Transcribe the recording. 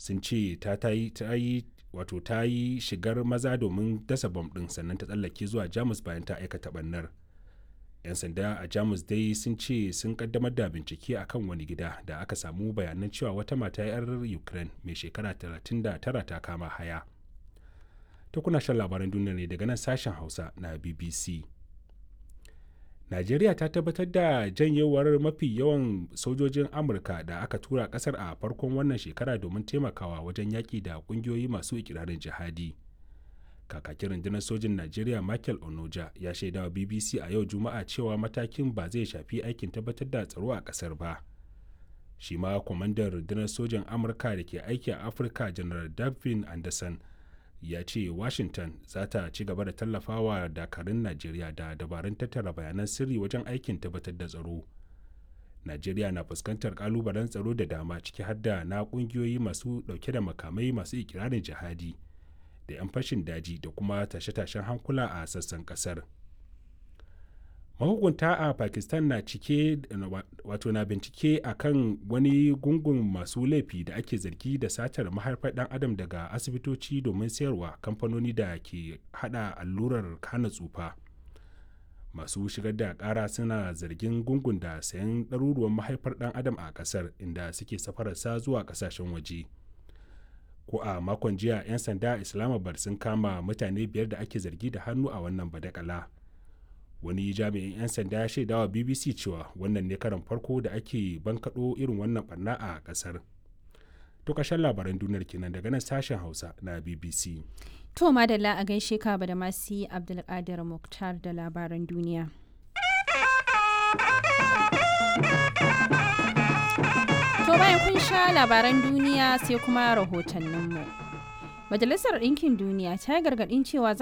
sun ce ta yi wato ta yi shigar maza domin dasa bom ɗin sannan ta tsallake zuwa jamus bayan ta aikata ɓannar 'yan sanda a jamus dai sun ce sun kaddamar da bincike akan wani gida da aka samu bayanan cewa wata mata 'yar ukraine mai shekara 39 ta kama haya ta kuna shan labaran duniya ne daga nan sashen hausa na bbc najeriya ta tabbatar da janyewar mafi yawan sojojin amurka da aka tura kasar a farkon wannan shekara domin taimakawa wajen yaƙi da ƙungiyoyi masu ikirarin jihadi kakakin rundunar sojin najeriya michael onoja ya shaidawa bbc a yau juma'a cewa matakin ba zai shafi aikin tabbatar da tsaro a kasar ba shi ma kwamandan rundunar sojin amurka da ke aiki a afirka general davin anderson ya ce washington za ta ci gaba da tallafawa dakarun najeriya da dabarun tattara bayanan sirri wajen aikin tabbatar da tsaro najeriya na fuskantar kalubalen tsaro da dama ciki har da na kungiyoyi masu dauke da makamai masu ikirarin jihadi da 'yan fashin daji da kuma tashe-tashen hankula a sassan kasar mahukunta a pakistan na cike wato na bincike a kan wani gungun masu laifi da ake zargi da satar mahaifar dan adam daga asibitoci domin sayarwa kamfanoni da ke hada allurar hana tsufa masu shigar da kara suna zargin gungun da sayan ɗaruruwan mahaifar dan adam a kasar inda suke safararsa zuwa kasashen waje ko a makon jiya 'yan sanda islamabad sun kama mutane biyar da ake zargi da hannu a wannan badakala wani jami'in 'yan sanda ya shaidawa bbc cewa wannan ne karan farko da ake bankaɗo irin wannan barna a ƙasar to ƙarshen labaran duniyar kenan daga nan sashen hausa na bbc to madalla a gaishe ka da masu abdulkadir muktar da labaran duniya To bayan kun sha labaran duniya sai kuma rahotanninmu. Majalisar Ɗinkin Duniya ta yi gargaɗin cewa